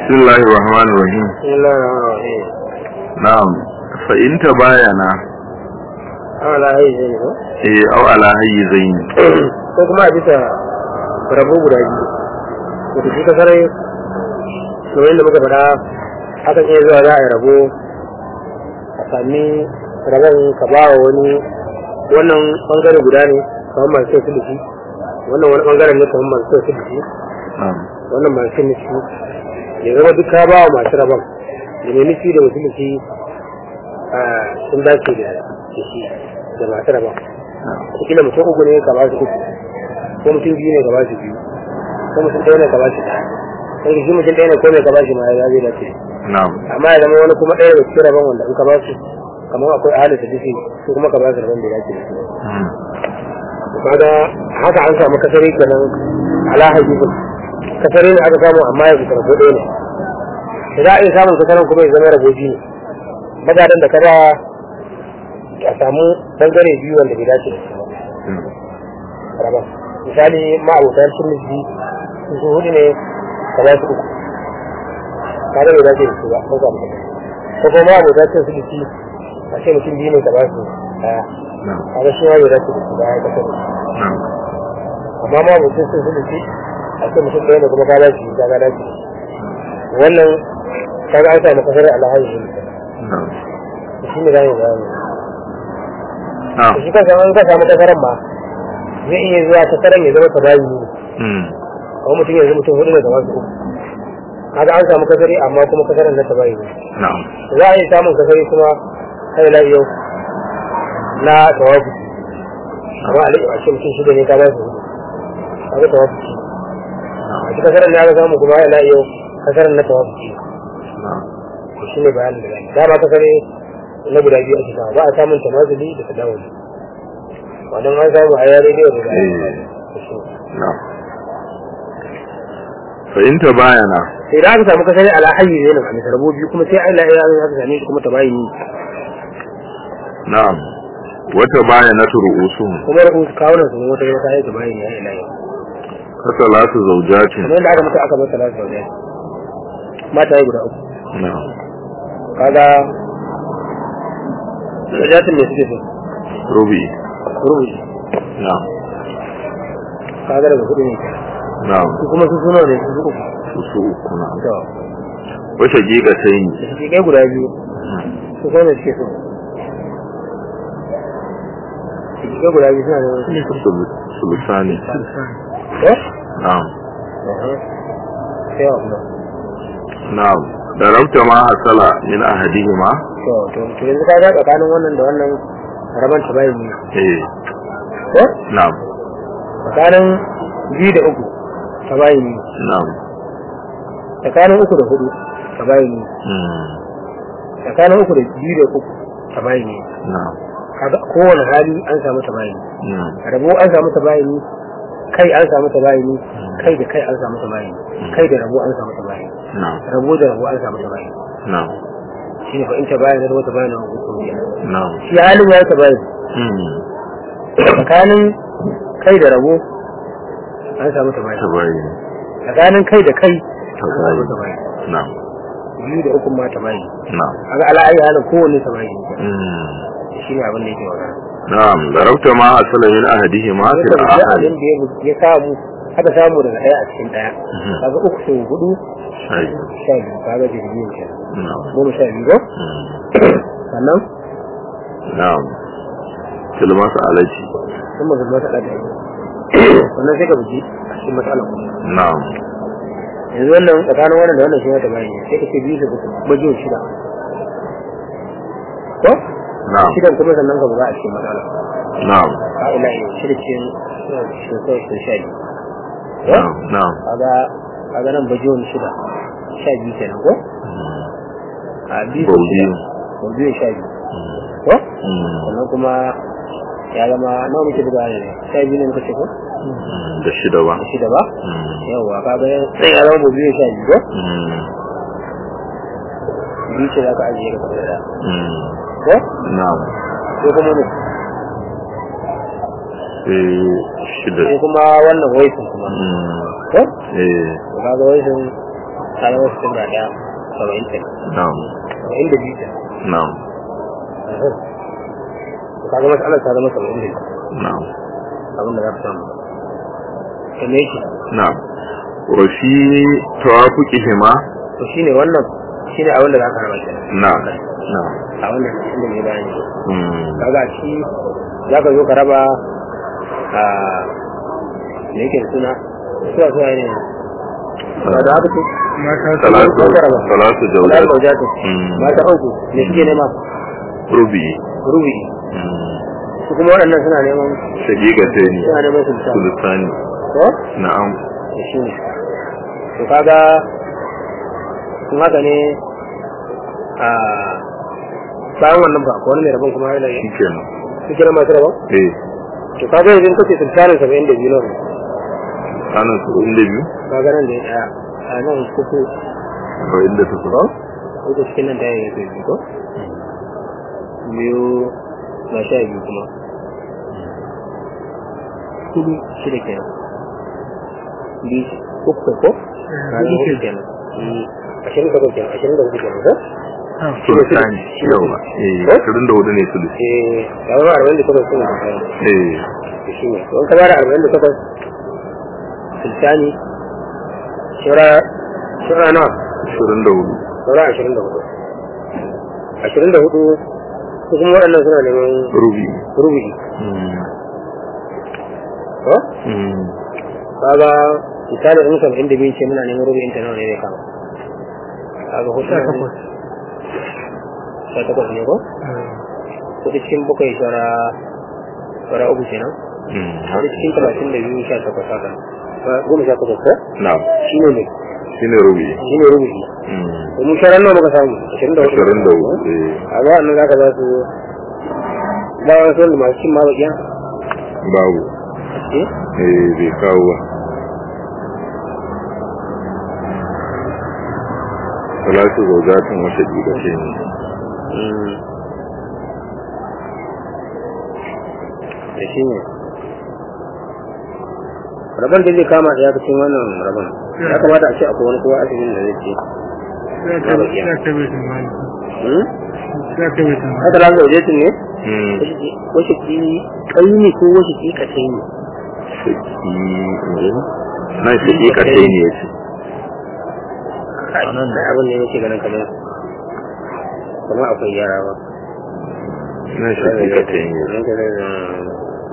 بسم الله الرحمن الرحيم بسم الله الرحمن الرحيم نعم فإن تباينا ala hayi zai ko eh au ala hayyizain ko kuma a bisa rabo guda biyu wato shi ka sarai kamar yadda muka faɗa hakan iya zuwa za a yi rabo a sami rabon ka ba wa wani wannan bangare guda ne kamar masu sai su wannan wani bangaren ne kamar masu sai su na'am wannan masu nufi ya zama duk ka ba wa masu rabon da mai nufi da wasu nufi sun dace da shi da masu rabon kila mutum uku ne ka ba su uku ko mutum biyu ne ka ba su biyu ko mutum ɗaya ne ka ba su ɗaya sai da shi mutum ɗaya ne ko mai ka ba shi ma ya zai dace na'am amma ya zama wani kuma ɗaya da cikin rabon wanda in ka ba su kamar akwai ahalin da dufi su kuma ka ba su rabon da ya dace da su Mm. kaga haka an samu kasari kenan ala hajjibin kasari ne aka samu amma ya fita rabo ɗaya ne da za a iya samun kasarin kuma ya zama rabo biyu ne magadan da kada a samu bangare biyu wanda bai dace da su ba Mm. rabon misali ma'abotan sunnifi su su hudu ne ka ba su uku kada bai dace da su ba ko samu ko kuma ma'abotan sunnifi a ce mutum biyu ne ka ba su ɗaya na'am kaga shi ma bai dace da su ba ya kasar na'am amma ma mutum sun su dace a ce mutum ɗaya ne kuma ka dace ka ga dace wannan kaga an samu kasar alhaji na'am shi ne zamu bayani na'am shi kansa an ka samu kasaran ma zai iya zuwa kasaran ya zama tabayi ne Mm. kuma mutum yanzu mutum hudu ne da wasu uku kaga an samu kasari amma kuma kasaran na tabayi ne na'am za a iya samun kasari kuma kai la yau na tawafu amma alai a ce mutum shida ne ka ba su hudu kaga tawafu na'am a cikin kasaran ne aka samu kuma ila yau kasaran na tawafu na'am to shi ne bayanin da zai dama kasare na guda biyu ake samu ba a samun tamazuli da tadawuli wannan an samu a yare da yau da Eh. na'am fa in tabayana sai da aka samu kasare ala hayyi ne nan a misar biyu kuma sai Allah ya yi aka same shi kuma tabayini na'am wa tabayanatu ru'usuhum kuma da kuma kawunan su ne wata wata ya tabayini ya ila yau kasalatu zawjatin kamar yadda aka mutu aka masa lafiya da mata yi guda uku na'am kaga wajatin ne suke so rubi rubuci na'am kaga daga kuɗi ne na'am su kuma su suna ne su uku su su uku na'am to wa shaqiqatayn da suke kai guda biyu su kuma ne suke so su kai guda biyu suna ne Sul- sulusani eh na'am sai wa kuma na'am darabta ma hasala min ahadihima to to to yanzu ka ga tsakanin wannan da wannan raban ta bayan ne eh ko na'am tsakanin biyu da uku ta bayan ne na'am tsakanin uku da hudu ta bayan ne mm, tsakanin uku da biyu da uku ta bayan ne na'am kaga kowane hali an samu ta bayan mm, rabo an samu ta bayan kai an samu ta bayan kai da kai an samu ta bayan kai da rabo an samu ta bayan na'am rabo da rabo an samu ta bayan na'am shi ne fa in ta bayan rabo ta bayan hukum kenan na'am shi halin ya ta bayan mm, tsakanin kai da rabo an samu ta bayan tabayin tsakanin kai da kai an samu tabayin ta bayan na'am biyu da ukun ma ta bayan na'am kaga ala ayi halin kowanne ta bayan mm, shi ne abin da yake magana na'am darabta ma hasala min ahadihima Sai fil ka ga ahad abin da ya- ya samu aka samu daga ɗaya a cikin ɗaya Mhm. kaga uku sau hudu shay sha biyu kaga jirgin kenan na'am goma sha biyu ko mm, sannan na'am fil mas'alati sun ma zama taɗa da sannan sai ka buji a cikin matsalar kuma na'am yanzu wannan tsakanin wannan da wannan shi mata bayan sai ka ce biyu da uku bajiyon shida ko na'am shidan kuma sannan ka buga a cikin matsalar na'am a ila yau shida cikin shi kawai shi sha biyu ko na'am na'am kaga kaga nan bajiyon shida sha biyu kenan ko mm, a biyu Bauji. baujiyon sha biyu mm, ko mm, sannan kuma ya zama nawa muke buga ne sha biyu ne muka ce ko mm, da shida ba shida ba mm, yawwa kaga sai ya zama baujiyon sha biyu ko mm, biyu ce za ka ajiye ka da mm, ko na'am ko kuma ne sai shida sai kuma wannan waisin kuma mm, ko eh to kaga waisin ta zama sittin da ɗaya saba'in ke na'am saba'in da biyu ke na'am ka ga matsalar ta zama saba'in da biyu na'am abin da za ka samu da me yake na'am wa fi tawafuqihima to shine wannan shine abin da za ka raba kenan na'am na'am a wannan inda mai bayani mm kaga shi za ka zo ka raba a me yake da suna suwa suwa ne ba da haka ce salatu salatu Salatu jawzat zaujatu Mm. mata uku ne suke nema rubi rubi mm su kuma waɗannan suna neman shaqiqatayn suna neman su ta sulusani ko na'am da shi ne to kaga sun haka ne a bayan wannan ba ko wani mai rabon kuma yana yi shikenan su kira masu rabon eh to kaga yanzu kace tuntarin saba'in da biyu nan anan su inda biyu kaga nan da ya ɗaya a nan kuku ko inda su ko ko cikin nan da ya yi biyu ko biyu na sha biyu kuma kudu shida kenan biyu uku ko hudu ke kenan ashirin da hudu kenan ashirin da hudu kenan ko sulusani yawa eh 24 ne sulusi eh ya zama arba'in da takwas suna da kayan eh da shi ne don ka bada arba'in da takwas sultani shura shura nawa 24 shura ashirin da hudu ashirin da hudu su kuma waɗannan suna neman rubi rubuci mm ko mm kaga misali in kam inda bin ce muna neman rubucin ta nawa ne zai kama kaga hudu sha takwas sha takwas ne ko hudu cikin bakwai shura shura uku kenan mm hudu cikin talatin da biyu sha takwas haka goma sha takwas ko na'am shi ne ne shine rubi shi ne rubuci mm domin sharan nawa muka samu ashirin da hudu 24 eh a ba nan zaka za su ba wani sun masu cin ma bakiya babu eh eh bai kawo ba salatu zaujatin wata jigace ne da shi ne rabon da zai kama da ya cikin wannan rabon ya kamata a ce akwai wani kowa asibitin da zai ce Hmm? haka lan da wajetin ne mm wasu ki kai ne ko wasu ki kace ne shaki na shaƙiƙatai ne ya ce nan da abin ne yake ganin kamar kamar akwai yara ba na shaƙiƙatai ne ya ce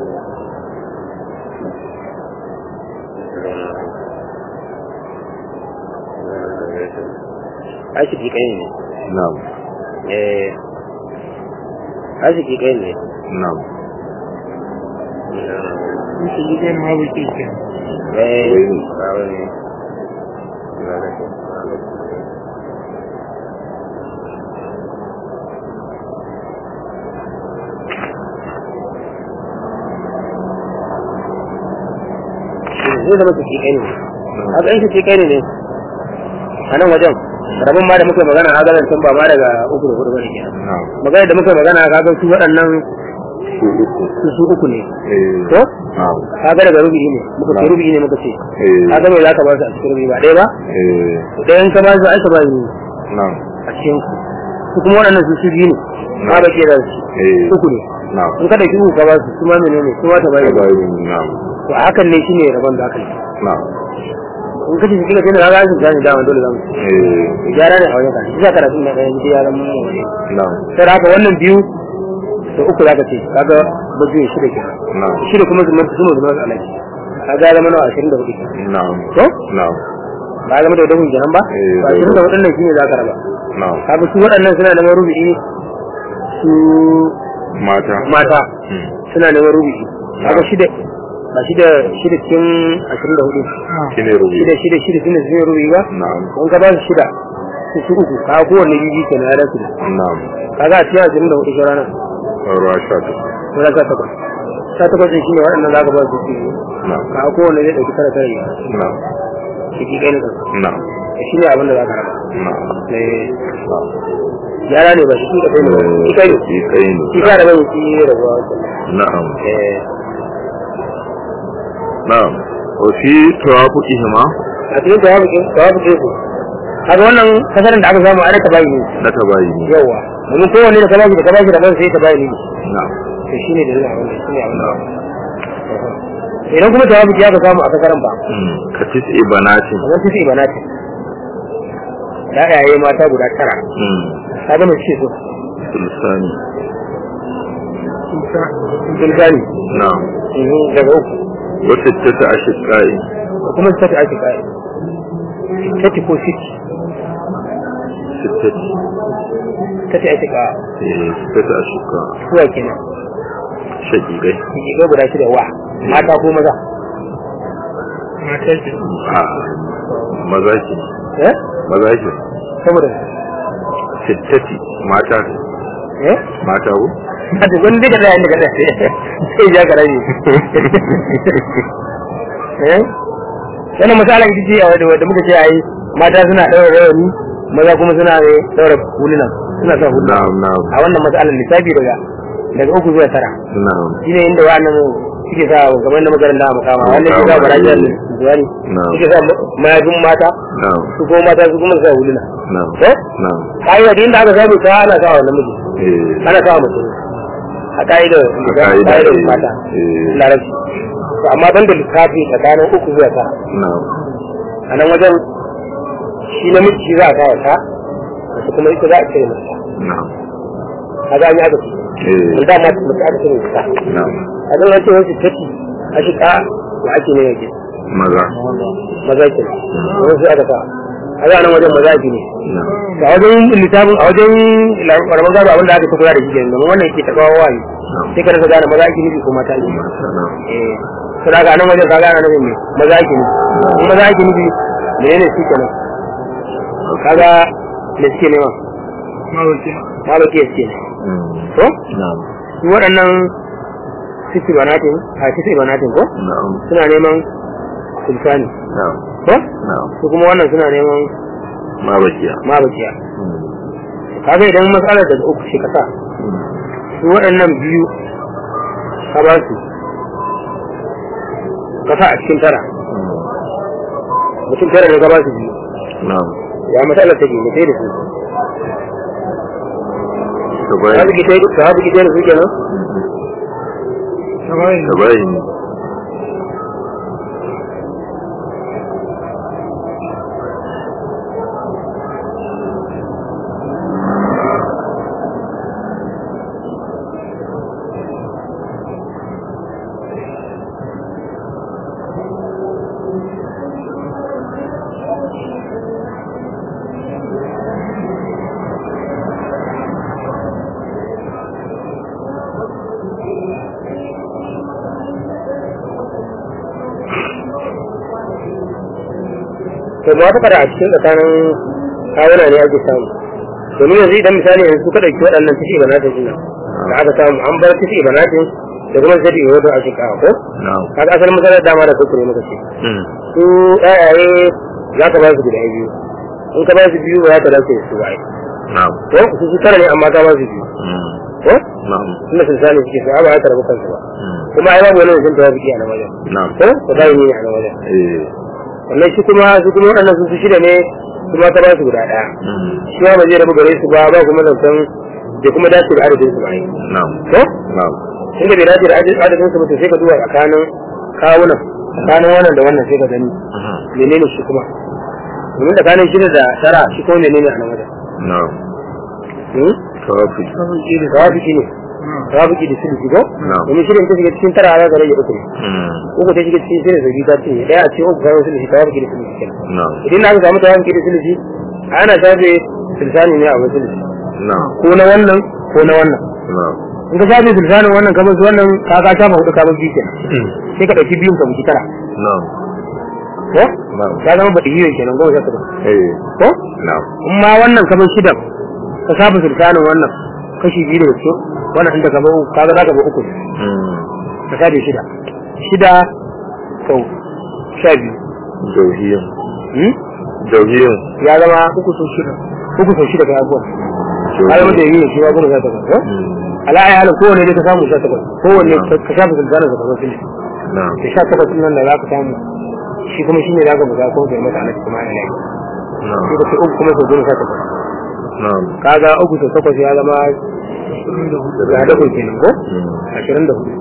Arziki kai ne. na'am Eh, arziki kai ne. na'am Eh, Wai. ba wani. Zai zama su kai ne. Haka in su kai ne a nan wajen rabin ma da muka yi magana a ganin tun ba ma daga uku da hudu bane kenan na'am magana da muka yi magana ka ga su waɗannan su uku su su uku ne eh to na'am ka ga daga rubi ne muka ce rubi ne muka ce eh ka ga me za ka ba su a cikin rubi ba ɗaya ba eh ɗayan ka ba su ai ka ba ni na'am a cikin su su kuma waɗannan su su biyu ne ma ba ke da su eh uku ne na'am in ka ɗauki uku ka ba su su ma menene su ma ta ba ka ni bayi na'am to a hakan ne shine rabon da aka yi na'am in ka ce su kila tana ga su gane dama dole za mu eh gyara ne a wajen ka shi za ka rasu na ɗaya gidi ya zama wani na'am sai da haka wannan biyu da uku za ka ce kaga bajiyoyi shida kenan na'am shida kuma zuma zuma zuma alaji kaga ya zama nawa ashirin da hudu na'am to na'am ba ya zama da wadahun kenan ba Eh, ba ashirin da hudun nan shine za ka raba na'am kaga su waɗannan suna neman rubu'i su mata mata Hmm. suna neman rubu'i kaga shida ba shida shida cikin ashirin da hudu shine rubi shida shida shida shine su ne rubu'i ba na'am in ka ba su shida su su uku kaga kowanne bibi kenan ya dace na'am kaga a cikin ashirin da hudu shi rana ruwa sha ta ko za ka takwas sha takwas ɗin shine waɗannan za ka ba su su na'am kaga kowanne zai ɗauki tara tara ne na'am shi kai ne kansa na'am shi ne abin da za ka raba na'am Eh, yara ne ba shi shi kai ne ba shi kai ne shi kai ne shi ka raba ne shi ya rabuwa na'am eh na'am wa fi tawafuqihima a cikin tawabu ke tawabu ke ku kaga wannan kasarin da aka samu a ka bayi ne na ta bayi ne yawa domin kowanne da ka bashi da ka bashi da ban sai ka bayi ne na'am to shine da zai wannan shine abin da idan kuma tawabi ya ka samu a kasaran ba Mm. ka tis'i banatin kamar su ibana ce da yaye mata guda tara Mm. ka ga mai ce su sulsani sun gani na'am daga uku wata ta ta ashiqai da kuma su tafi ake kai tati ko siti sittati tati ake ka eh sittati ashiqa suwa kenan shaqiqai ki ga guda shida wa mata ko maza mata ce a maza ke eh maza ke saboda sittati mata eh mata ko a duk wani daga da daga da sai ja garaji eh wannan misala ita ce a wadda muka ce ai mata suna daura rawani maza kuma suna daura huluna suna sa huluna na'am na'am a wannan matsalar lissafi daga daga uku zuwa tara na'am shine inda wa'annan suke sa gaban da makaranta a makama wannan ke sa barajiyar zuwani Na'am. suke sa mayafin mata na'am su kuma mata su kuma sa huluna na'am ko na'am ka'ida da inda aka samu ta ana sa wa namiji eh ana sa wa mutum a ka'idar ka'ida, ka'idar eh, mata eh. larabci to amma ban da lissafi tsakanin uku zuwa tara na'am a nan wajen shi namiji shi za a kawo ta wasu kuma ita za a cire mata na'am a ga an yi aka ce eh wanda ma mace aka cire mata na'am a zan wace wasu tafi a shi ka wa ake ne yake maza maza ke wasu aka sa a ga nan wajen maza ke ne na'am to a wajen littafin a wajen ƙaramin gado abinda aka tafi da shi kenan domin wannan ke taɓa wawaye sai ka rasa gane maza ake nufi ko mata ake nufi mata na'am eh to daga nan wajen ka gane nufin ne maza ake nufi in maza ake nufi menene shi kenan kaga da suke nema malaki suke ne Mm. to na'am su waɗannan sisi banatin a sisi banatin ko na'am suna neman sultani na'am ko na'am su kuma wannan suna neman ma bakiya mabaciya Mm. kaga idan matsalar daga uku ce kasa Mm. su waɗannan biyu ka ba su kasa a cikin tara Mm. mutum tara ne ka ba su biyu na'am ya matsalar take ne sai da su ta ka bayi bugi sai ka bugi sai da su kenan ta bayi ne to ba ta fara a cikin tsakanin kawuna ne ake samu domin yanzu idan misali yanzu suka ɗauki waɗannan tafi banatin suna da aka samu an bar tafi banatin da kuma tafi wato a shika ko na'am kaga asalin matsalar dama da kuskure muka ce Mm. su ɗayaye za ka ba su guda biyu in ka ba su biyu ba za ka dace su ba ai na'am ko su su tara ne amma ka ba su biyu Mm. ko na'am tunda sun sani suke su ba za ka rabu kansu ba Mm. kuma ai babu wani mutum da ya fi a nan wajen na'am ko ka bayi ne a nan wajen eh wannan shi kuma su kuma waɗannan su su shida ne su ma ka ba su guda ɗaya Mm. shi ma ba zai rabu gare su ba ba kuma zancen da kuma dace da adadin su ba ai na'am ko na'am inda bai dace da adadin su ba to sai ka duba tsakanin kawunan tsakanin wannan da wannan sai ka gani Mhm. menene shi kuma domin tsakanin shida da tara shi kuma menene a nan wajen na'am Hmm? tawafi tawafiki ne tawafiki da sulhi ko Na'am. domin shirin ta shiga cikin tara za ka rage uku ne Mm. uku ta shiga cikin shirin sauki ta ce daya a cikin uku kayan sulhi tawafiki da sulhi kenan na'am idan na aka samu tawafiki da sulhi ana shafe sultani ne a wajen sulhi na'am ko na wannan ko na wannan na'am in ka shafe sultanin wannan kamar su wannan ka ka shafa hudu kamar biyu kenan sai ka ɗauki biyun ka muki tara na'am ko na'am ka zama baɗi yiwu kenan goma sha takwas eh ko na'am in ma wannan kamar shidan ka shafa sultanin wannan kashi biyu daga cikin wannan inda ka bau kaga za ka bau uku ne Mm. ka shafe shida shida sau sha biyu jauhiyin Hmm? jauhiyin ya zama uku sau shida uku sau shida kai abuwa har mata yi ne shi ma goma sha takwas ko Mm. ala ayi halin kowane dai ka samu sha takwas kowane Na'am. ka shafa sultanin ka kamar sulhi na'am da sha takwas ɗin nan da za ka samu shi kuma shi ne za ka buga ko bai mata alaƙi kuma ana lafi na'am sai ka ce uku kuma sau goma sha takwas na'am kaga uku sau takwas ya zama ga da kun kenan ko Mm. ashirin da hudu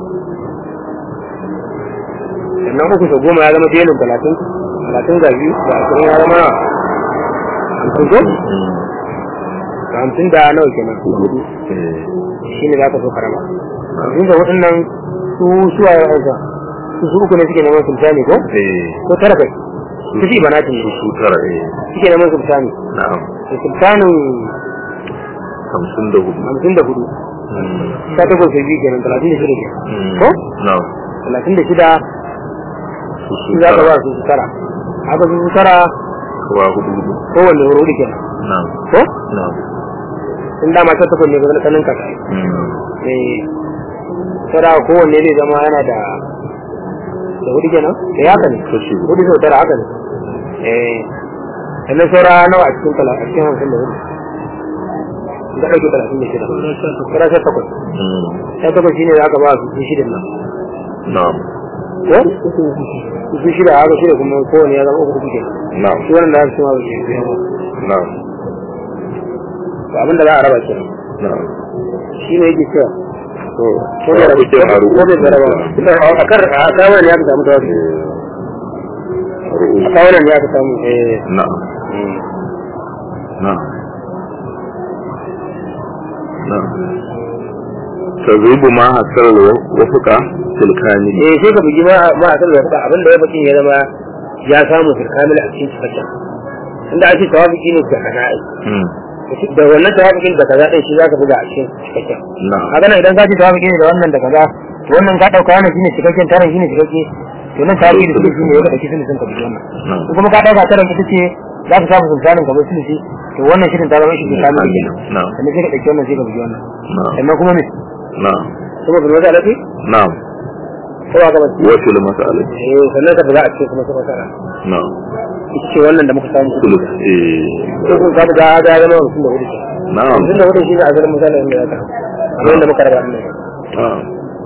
sannan uku sau goma ya zama belin talatin talatin ga biyu da ashirin ya zama hamsin ko Mm. ga hamsin da nawa kenan hudu Eh. shi ne za ka so karama hamsin da hudun nan su suwa ya aika su su uku ne suke neman sultani ko Eh. ko tara kai su fi banatin su ne su tara eh suke neman sultani na'am da sultanin hamsin da hudu hamsin da hudu Mm. ta takwas da biyu kenan talatin da shida kenan Mm. ko na'am talatin da shida su su su za ka ba tara su su tara haka su su tara kawa hudu hudu kowanne wuri hudu kenan na'am ko na'am in dama ta takwas ne ga kanin kaka Mm. eh tara kowanne zai zama yana da da hudu kenan da ya haka ne kashi hudu hudu sau tara haka ne eh sannan saura nawa a cikin tala a cikin hamsin da hudu in ka ɗauke talatin da shida saura sha takwas Mm. sha takwas shine za ka ba su su shidan nan na'am ko su shida haka shida kuma kowanne ya zama uku uku kenan na'am shi wannan da aka cewa shi ne na'am to abinda za a raba kenan na'am shi ne yake cewa to ko da rabu kuke haru ko da raba a kar a kawai ne aka samu da wasu a kawai ne aka samu eh na'am na'am na'am tazibu ma hasar wafuka tilkani eh sai ka bugi ma ma a san da kuka abinda ya bakin ya zama ya samu fil kamil a cikin cikakken inda ake tawafiki ne da kaza ai Mm. da wannan tawafikin da kaza din shi zaka buga a cikin cikakken na'am haka nan idan ka ji tawafiki ne da wannan da kaza to wannan ka dauka wannan shine cikakken tarin shine cikakke to nan tawafiki da shine ya ga dauki sun ka bugi wannan na'am ko kuma ka dauka tarin ita ce za ka samu sultanin ka bai sulhi to wannan shirin ta zama shi da kamil kenan na'am sannan sai ka dauki wannan sai ka bugi wannan na'am sannan kuma ne na'am kuma bin wata alafi na'am ko ba ka ba wasu mas'alati eh sannan ka buga a cikin kuma sai ka na'am ita ce wannan da muka samu sulus eh ko kun ka buga ga ya zama mutum da hudu ke na'am mutum da hudu shi ne a garin misalin da ya ka kamar yadda muka raba ne na'am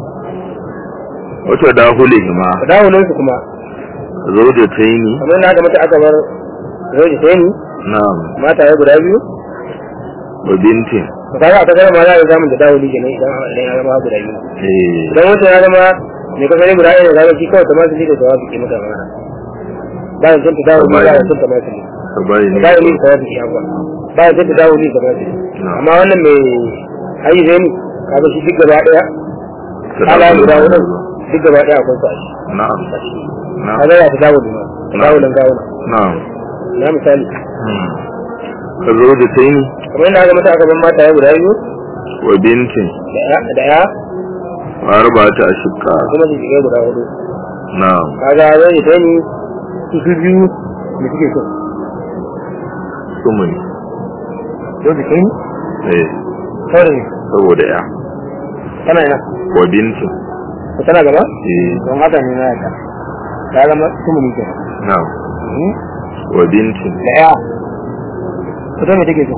wata dahulihima dawunan su kuma zawjataini kamar yadda aka mata aka bar zai sai ni na'am mata ya guda biyu wa bintin to kaga a takardar ma za a zamu da dawuli kenan idan idan ya zama guda biyu eh idan wancan ya zama mai kasance guda ɗaya da shi kawai ta masu da tawafi ke mata mana bayan sun ta dawuli bayan sun ta masu ne sabari ne bayan ni tawafi ya ba bayan sun ta dawuli ta masu amma wannan mai ayi zai ni kaga shi duk gaba ɗaya ala guda hudu duk gaba ɗaya akwai su a shi na'am na'am kaga ya ta dawuli ma dawulin gawuna na'am na misali Hmm. ka zawjataini kamar yadda aka mata aka ban mata ya guda biyu wa bintin da ya da ya wa arba'ata ashqa kuma su shiga guda hudu na'am kaga zai ta ni su su biyu da suke so sumuni yau da kai eh saurin ne saboda ya tana ina wa bintin ko tana gaba eh don haka ne na yaka ta zama tumuni ke na'am wa bintin da ya ita mai take so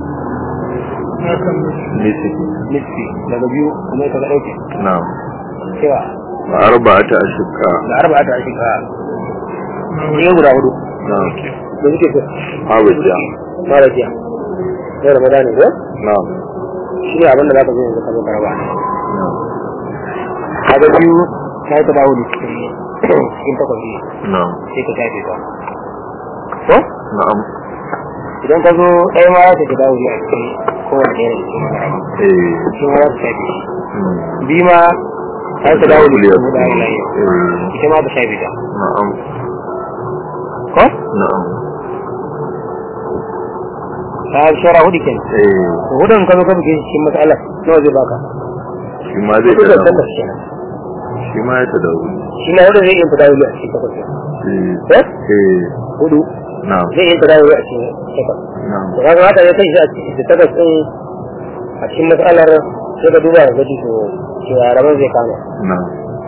nisi nisfi daga biyu kuma ita ga ɗauke na'am cewa wa arba'ata ashqa da arba ta shiga ne guda hudu na'am da suke so hawaja mara jiya yau ramadani ko na'am shi ne abin da za ka zo yanzu ka zo ka raba na'am kaga biyu ta yi ta dawo da cikin cikin takwas ne na'am sai ka shafe ta ko na'am idan ka zo ɗaya ma za ta ta dawo a cikin kowane ɗaya da cikin maraba eh shi ma za ta shafe shi hmm. biyu ma ta yi ta dawo da cikin hudu a eh yanayi ita ma ta shafe ta na'am ko na'am ta yi shara hudu kenan eh to hudun ka zo ka buge shi cikin matsalar nawa zai baka shi ma zai hudu da ta takwas kenan shi ma ya ta dawo shi na hudu zai iya ta dawo a cikin takwas kenan eh ko eh hudu na'am zai iya ta dawo a cikin takwas na'am to kaga haka ya kai shi a cikin da takwas din a cikin matsalar sai ka duba ga gaji to cewa rabon zai kama na'am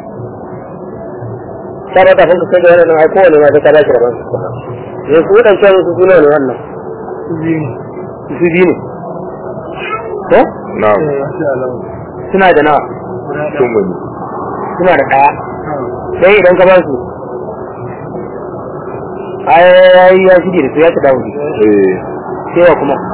ta ba ta fanka kai da wannan ai kowane ma sai ka dace rabon ne ku dan cewa su suna ne wannan su biyu ne ko na'am suna da nawa sumuni suna da ɗaya sai idan ka ba su ai ya shige da su ya ta dawo ne eh sai wa kuma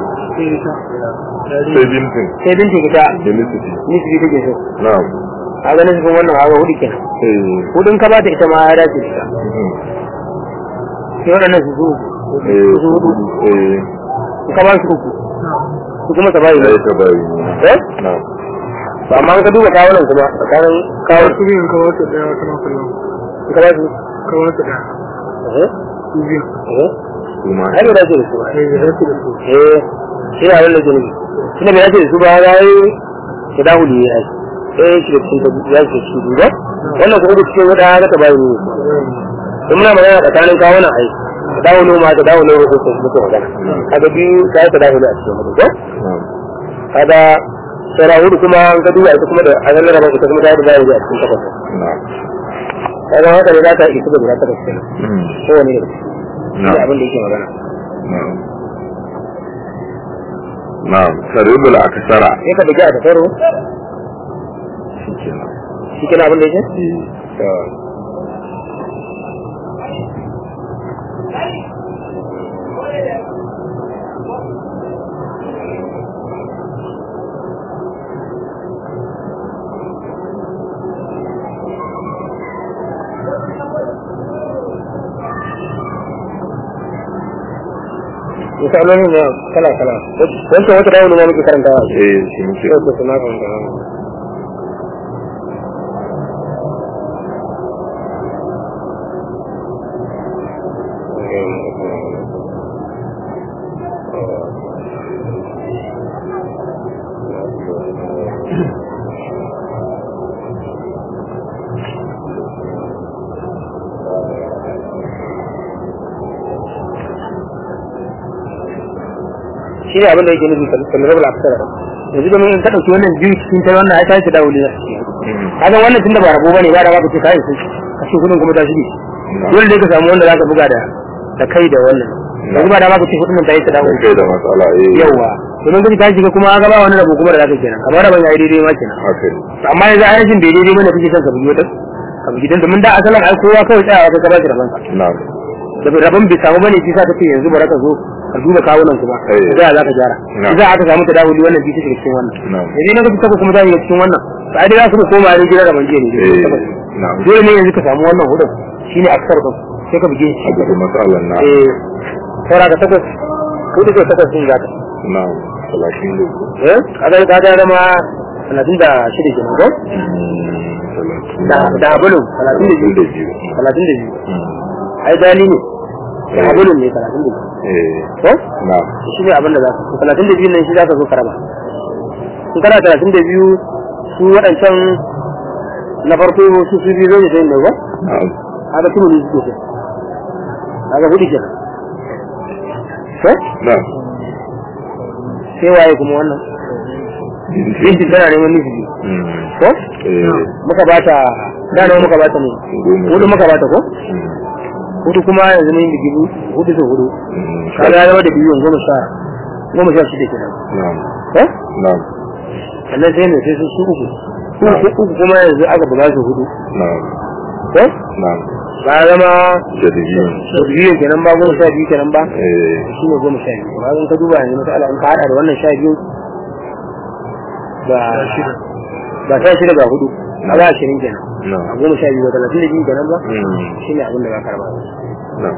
sai bintin sai binti ita da nisiti nisbi take so na'am a ga nisbin wannan hawa hudu kenan eh hudun ka bata ita ma ya dace da ita mhm. sai waɗannan su su eh su hudu eh in ka ba su uku su kuma ta bayi ne sai ta bayi eh na'am to amma in ka duba kawunan kuma tsakanin kawo su biyun kawo ta daya kana kallon in ka ba su kawo ta daya eh su biyun eh kuma ai bai dace da su ba sai da rasu da su eh shi ne abin da ke nufi tunda bai dace da su ba ya yi ta dawo ne ya yi sai shi da cikin ta ya ce shi duba wannan kuma da cikin wata ga ta bayi ne in muna magana tsakanin kawunan ai ta dawo noma ta dawo noma ko kuma muke magana kaga biyu ta yi ta dawo ne a cikin mutum ko na'am kaga sara hudu kuma an ka duba ita kuma da azan da ita kuma ta yi da bayi a cikin takwas na'am kaga haka ne za ta isa da guda takwas kenan mhm. kowane da shi na'am abin da yake magana na'am na'am saribul akasara sai ka bugi a tasaro shikenan shi kenan abin da yake eh misalolin ne kala kala wancan wata dawo ne ma muke karantawa eh shi muke yau ko kuma kan da shi ne abin da yake nufi kan rabu lafiyar yanzu da mun ka dauki wannan biyu cikin ta wannan ai ta ce dawo ne Mhm. kaga wannan tunda ba rabo bane ba da ba ka ce kai sai ka ce kudin kuma ta shige dole ne ka samu wanda zaka buga da da kai da wannan yanzu ba da ba ka ce kudin ta yi ta dawo kai da matsala eh yawa domin gudu ta shiga kuma ga ba wani rabo kuma da zaka kenan kamar rabon yayi daidai ma kenan haka ne amma yanzu ai rashin daidai daidai bane kake son ka bugi wata ka bugi dan domin da asalin ai kowa kawai tsayawa kai ka ba shi rabon sa na'am da rabon bai samu bane shi sa kace yanzu bara ka zo ka duba kawunan kuma Eh. za za ka gyara Na. za aka samu ta dawo wannan bi ta shiga cikin wannan Na. yanzu na ga ta kuma za shiga cikin wannan ba dai za su koma ne gidan rabon jiya ne eh na'am dole ne yanzu ka samu wannan hudun shine aksar din sai ka buge shi a gudu matsalan na eh saura ka takwas hudu ko takwas din zaka na'am talatin da uku eh kaga ka ga zama talatin da shida kenan ko talatin da da abulu talatin da talatin da biyu biyu talatin da biyu Mhm. ai dali ne da Eh. abulu ne talatin da biyu eh ko na'am shi ne abin da za ka talatin da biyu nan shi za ka zo ka raba in kana talatin da biyu su waɗancan na farko su su biyu zai zai ne ba na'am haka kuma ne suke so haka hudu kenan ko na'am sai waye kuma wannan binti tana neman nufi Mhm. ko eh muka bata da nawa muka bata ne goma hudu muka bata ko Mhm. hudu kuma yanzu mun yi biyu hudu sau hudu Mhm. kaga ya zama da biyu goma sha goma sha shida kenan na'am ko na'am sannan sai ne sai su su uku uku uku kuma yanzu aka buga su hudu na'am ko na'am ba ya zama jadidin sau biyu kenan ba goma sha biyu kenan ba eh shi ne goma sha biyu ba in ka duba yanzu masala in ka haɗa da wannan sha biyu ba ba sha shida ga hudu a ba ashirin kenan a na'am goma sha biyu ba talatin da biyu kenan ba Mhm. shi ne abin da za ka raba na'am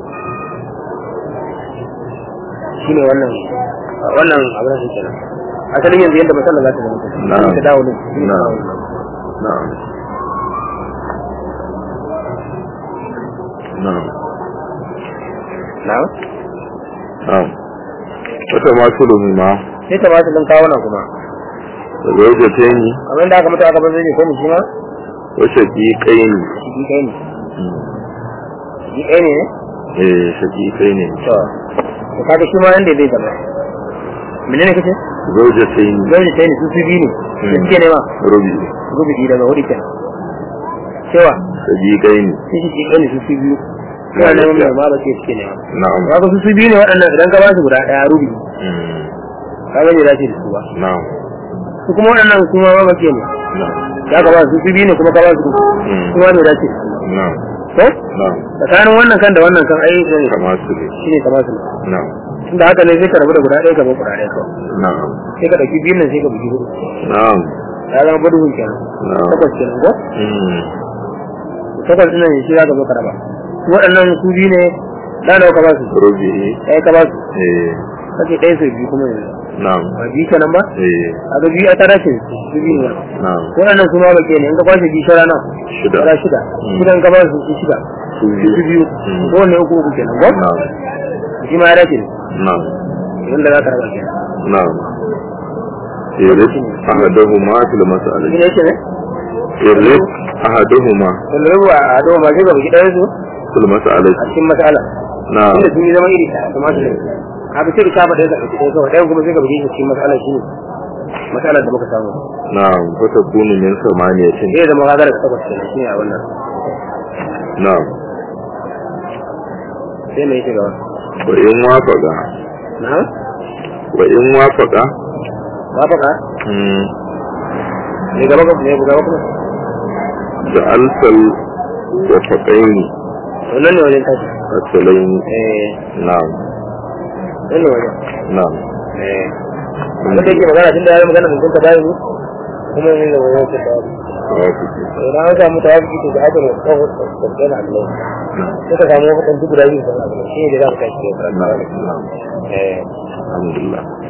shi ne wannan wannan abin da kenan asalin yanzu yadda masala za ta zama kenan Na'am. ta dawo ne Na'am. na'am na'am na'am na'am wata masu lumima sai ta ba su ɗin kawo nan kuma da zauja ta yi kamar yadda aka mutu aka bar zai ko mu shi ma wasu ƙiƙai ne shi ɗaya ne shi ɗaya ne ne eh shaƙiƙai ne to to kaga shi ma yanda zai zama menene kace zauja ta yi zai sai ne su su biyu ne da suke nema rubi rubuci daga hudu kenan cewa shaƙiƙai ne sun shi ɗaya ne su su biyu suna neman mai ma ba ce suke nema na'am kaga su su biyu ne waɗannan idan ka ba su guda ɗaya rubi Mm. kaga bai dace da su ba na'am su kuma waɗannan kuma ma ba ce ne na'am ya ka ba su su biyu ne kuma ka ba su Mm. kuma bai dace da su ba na'am ko na'am tsakanin wannan kan da wannan kan ai ne kama su ne shine kamar su na'am tunda haka ne sai ka rabu da guda ɗaya ka bar guda ɗaya kawai na'am sai ka ɗauki biyun nan sai ka bugi hudu na'am ya zama buduhun kenan na'am takwas kenan ko Mm. takwas ɗin nan shi za ka zo ka raba su waɗannan su biyu ne da nawa ka ba su rubi'i ɗaya ka ba su eh kake ɗaya sau biyu kuma yanzu na'am ba biyu kenan ba eh a ga biyu a tara ce su biyu ne na'am waɗannan su ma ba ke ne in ka kwashe biyu shara nan shida shara shida shidan ka ba su su shida su su su biyu Mm. ko wanne uku uku kenan ko na'am shi ma ya dace ne na'am wanda za ka raba kenan na'am irik ahaduhuma fil shi mas'alati ne yake ne irik ahaduhuma wanda rabu a ado ma sai ka bugi ɗaya su fil mas'alati a cikin mas'ala na'am inda sun yi zama iri ɗaya kuma su ne haka sai ka saba ɗaya ka ɗauki ɗaya kawai ɗayan kuma sai ka bugi shi cikin mas'ala shi ne mas'alar da muka samu na'am fa takunu min samaniyatin zai zama kaga daga takwas kenan shi ne a wannan na'am sai mai yake gaba wa in wafaqa na wa in wafaqa ba fa ka mm ne gaba ka ne gaba kuma da alsal wafaqaini wannan ne wajen tashi asalaini eh na'am nan ne wajen na'am eh abin da yake magana tun da ya yi magana mun ta bayan mu kuma ne da wajen ta bayan wafaqi idan an samu tawafi to da aka ne kawai da kana Allah sai ka samu wadansu guda biyu da Allah shi ne da za ka tashi da na'am na'am eh alhamdulillah